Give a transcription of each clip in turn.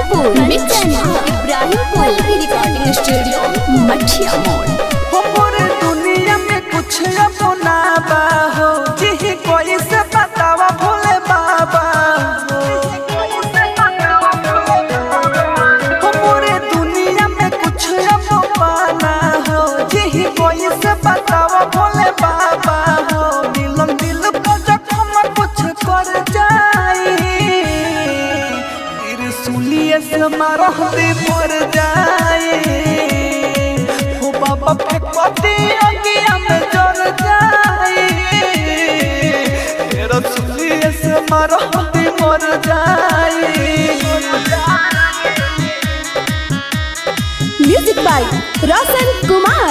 इब्राहिमपुर मिक्सन Ibrahimpur recording studio Mathia मोड़ हमरे दुनिया में कुछ अपना बा हो जी कोई से बतावा भोले बाबा हो। हमरे दुनिया में कुछ अपना हो जी कोई से बतावा भोले बाबा हो मिलन दिल को जखम कुछ कर जाई त्रिशूलिए से मारह दे मर जाए हो बाबा फेंकती अगिया में जर जाए त्रिशूलिए से मारह दे मर जाए म्यूजिक बाय रोशन कुमार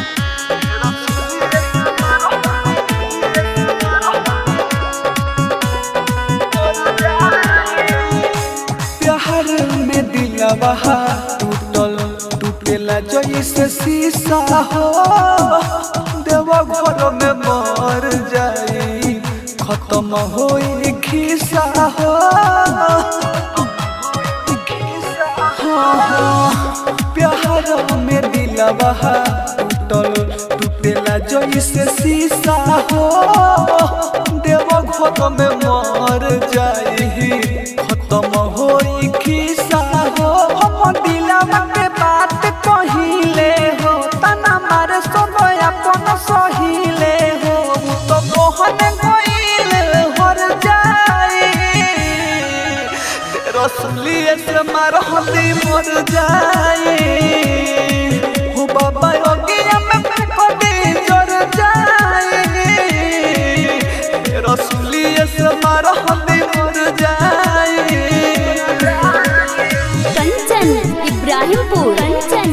प्यार में दिलवा टूटल टूटेला जैसे शीशा हो देवा घर में मर जाई खत्म होई खिसा हो हाँ, हाँ, प्यार में दिलवा टूटल टूटेला जैसे शीशा हो देवा घर में मर जाई खत्म होई खिसा हो हम दिलवा के बात कहिले हो तना मारे सब अपन सहिले हो उ तो मोहन गइल हर जाए रसलिए से मारहली मर जाए हो बाबा अगिया में फेंक दे जर जाए रसलिए से मारहली मर जाए Kanchan Ibrahimpur Kanchan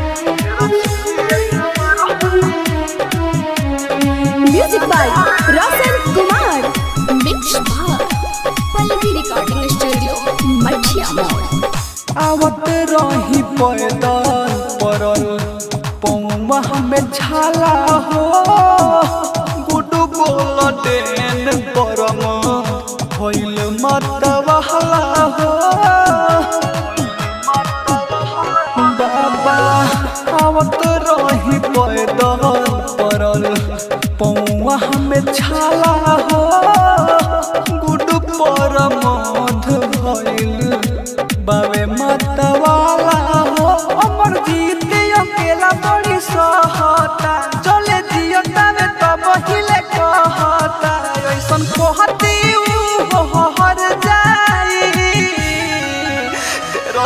music by Roshan Kumar mix भाग पल्लवी रिकॉर्डिंग स्टूडियो मठिया मोड़ आवत रही पैदल परल पौवा में छाला हो गुडू बोल डेन परम भइल मत बहला हो बाबा आवत रही पैदल परल पौवा में छाला हो गुडू परम भइल बावे मतवाला हो अमर जीत अकेला बड़ी सहता चले जियता में तब हिले कहता ऐसन कहती ऊ हो हर जाई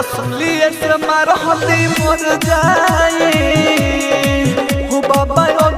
रसलिए से मारहती मर जाई हो बाबा